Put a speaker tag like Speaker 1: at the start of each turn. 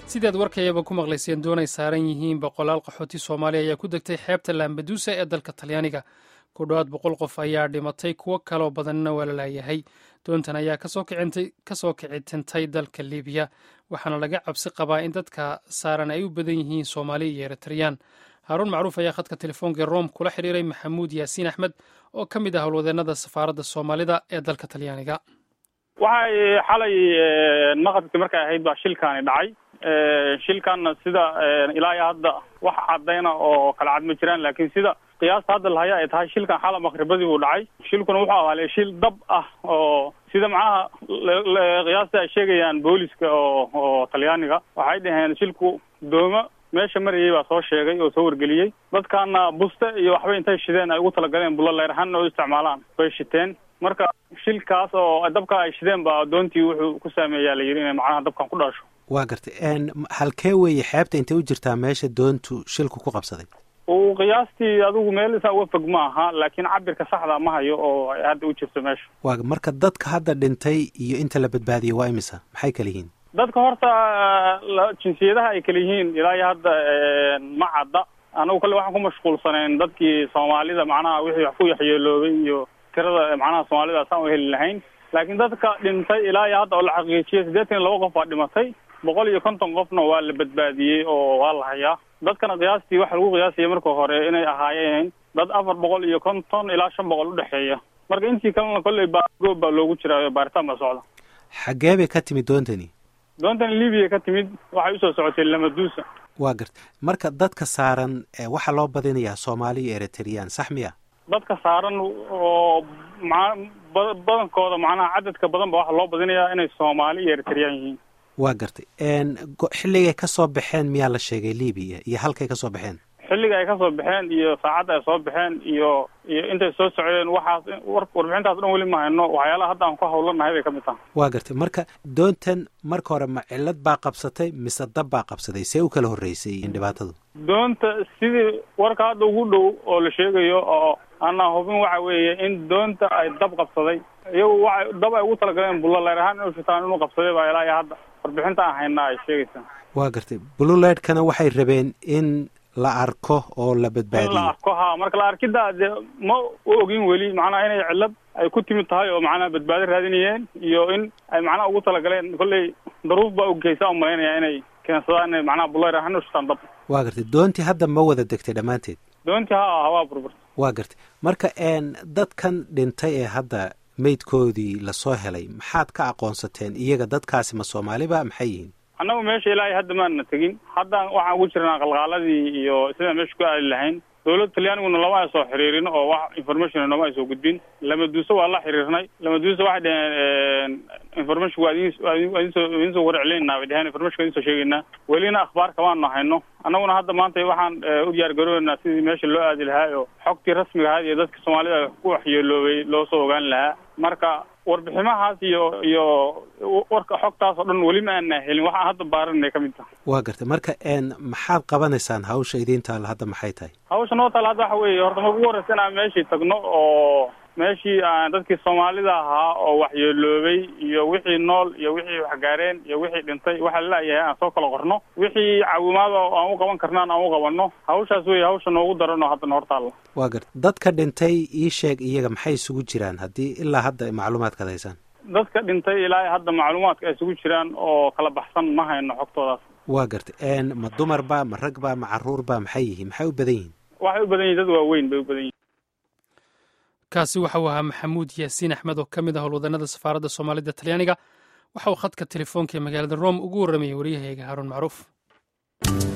Speaker 1: sidaad warkayaba ku maqlayseen doonay saaran yihiin boqolaal qaxooti soomaaliya ayaa ku degtay xeebta lambaduusa ee dalka talyaaniga ku dhowaad boqol qof ayaa dhimatay kuwo kaloo badanna waa la laayahay doontan ayaa kasoo kicitintay dalka libiya waxaana laga cabsi qabaa in dadka saaran ay u badan yihiin soomaali iyo eritreyaan haaruun macruuf ayaa khadka telefoonka rom kula xiriiray maxamuud yaasiin axmed oo ka mid ah howlwadeennada safaaradda soomaalida ee dalka talyaaniga
Speaker 2: waxay xalay maqribkii markay ahayd baa shilkaani dhacay shilkanna sida ilaa iyo hadda wax cadayna oo kala cad ma jiraan laakiin sida qiyaasta hadda lahaya ay tahay shilkan xala maqribadii buu dhacay shilkuna wuxuu ahaalee shil dab ah oo sida macnaha qiyaasta ay sheegayaan booliska oo oo talyaaniga waxay dhaheen shilku dooma meesha marayay baa soo sheegay oo soo wargeliyey dadkaana buste iyo waxbay intay shideen ay ugu talagaleen bulo leer ahaanna oo isticmaalaan bay shiteen marka shilkaas oo dabka ay shideen ba doontii wuxuu ku saameeyaa la yidhi inay macnaha dabkan ku dhasho
Speaker 3: waa gartay halkee weeye xeebta intay u jirtaa meesha doontu shilku ku qabsaday
Speaker 2: uu qiyaastii adigu meel isaa uga fog ma aha laakiin cabirka saxda ma hayo oo ay hadda u jirto meesha
Speaker 3: waa marka dadka hadda dhintay iyo inta la badbaadiyey waa imisa maxay kala yihiin
Speaker 2: dadka horta jinsiyadaha ay kala yihiin ilaa iyo hadda ma cadda anagu kale waxaan ku mashquulsanayn dadkii soomaalida macnaha wixii wax ku yaxyeeloobay iyo tirada macnaha soomaalida asaan u heli lahayn laakiin dadka dhintay ilaa iyo hadda oo la xaqiijiyay siddeetan iyo laba qof baa dhimatay boqol iyo konton qofna waa la badbaadiyey oo waa la hayaa dadkana qiyaastii waxa lagu qiyaasaya marka hore inay ahaayeen dad afar boqol iyo konton ilaa shan boqol udhexeeya marka intii kalena kolley baagoob baa loogu jiraayo baaritaan baa socda
Speaker 3: xaggee bay ka timid doontani
Speaker 2: doontani libiya ka timid waxay usoo socotay lamaduusa
Speaker 3: waa garta marka dadka saaran waxaa loo badinayaa soomaali iyo eritreyaan sax miya
Speaker 2: dadka saaran oo ma badankooda macnaha cadadka badan ba waxaa loo badinayaa inay soomaali iyo eritreyaan yihiin
Speaker 3: waa gartay xilligay ka soo baxeen miyaa la sheegay libiya iyo halkay ka soo baxeen
Speaker 2: xilliga ay kasoo baxeen iyo saacadda ay soo baxeen iyo iyo intay soo socdeen waxaas warbixintaas dhan weli ma hayno waxyaalaha hadda aan ku hawlanahay bay ka mid tahay
Speaker 3: waa gartay marka doontan marka hore ma cillad baa qabsatay mise dab baa qabsaday see u kala horreysay dhibaatadu
Speaker 2: doonta sidii warka hadda ugu dhow oo la sheegayo oo ana hubin waxa weeye in doonta ay dab qabsaday iyagu waxa dab ay ugu talagaleen bulo leer ahaan inuu shitaan inuu qabsaday baa ilaa iyo hadda warbixinta aan haynaa ay sheegaysaa
Speaker 3: waa gartay bululeydkana waxay rabeen in la arko oo la badbaadiyo
Speaker 2: in la arko ha marka la arkidda dee ma u ogin weli macnaha inay cillad ay ku timid tahay oo macnaha badbaado raadinayeen iyo in ay macnaha ugu talagaleen kolley daruuf baa ogeysa umalaynaya inay keensadaan inay macnaha bulayr ahaan u shitaan dab
Speaker 3: waa gartay doontii hadda ma wada degtay dhammaanteed
Speaker 2: doontii ha ah waa burburta
Speaker 3: waa gartay marka dadkan dhintay ee hadda meydkoodii lasoo helay maxaad ka aqoonsateen iyaga dadkaasi ma soomaaliba maxay yihiin
Speaker 2: annagu meesha ilaahay hadda maana tegin haddaan waxaan ugu jirnaa qalqaaladii iyo sidaan meesha ku aali lahayn dawladda talyaaniguna lama ay soo xiriirin oo wax information nooma ay soo gudbin lamaduuse waa la xiriirnay lamaduuse waxay dhaheen information waa idin waa idinsoo idinsoo warceleynaa bay dhaheen information waa idinsoo sheegaynaa welina akhbaar kamaanu hayno annaguna hadda maanta waxaan u diyaar garooneynaa sidii meesha loo aadi lahaa oo xogtii rasmiga ahayd iyo dadka soomaalida ku waxyeeloobay loo soo ogaan lahaa marka warbiximahaas iyo iyo warka xogtaas oo dhan weli ma aana helin waxaan hadda baarinay ka mid taha
Speaker 3: waa gartay marka maxaad qabanaysaan hawsha idiin taalla hadda maxay tahay
Speaker 2: hawsha noo taalla hadda waxa weeye horta ma ugu horreysa inaan meeshii tagno oo meeshii aan dadkii soomaalida ahaa oo waxyeeloobay iyo wixii nool iyo wixii waxgaareen iyo wixii dhintay waxa lalayahay aan soo kala qorno wixii caawimaada aan u qaban karnaan aan u qabanno hawshaas wey hawsha noogu daranoo hadda noor taalla
Speaker 3: waa garta dadka dhintay ii sheeg iyaga maxay isugu jiraan haddii ilaa hadda macluumaadkaad haysaan
Speaker 2: dadka dhintay ilaa hadda macluumaadka ay isugu jiraan oo kala baxsan ma hayno xogtoodaas
Speaker 3: waa gartay ma dumar ba ma rag ba ma caruur ba maxay yihiin maxay u badan yihiin
Speaker 2: waxay u badan yihin dad waaweyn bay u badan yihin
Speaker 1: kaasi waxa uu ahaa maxamuud yaasiin axmed oo ka mid ah howlwadanada safaaradda soomaalida talyaaniga waxa uu khadka telefoonka ee magaalada rome ugu warramayay waryahayaga haaruun macruuf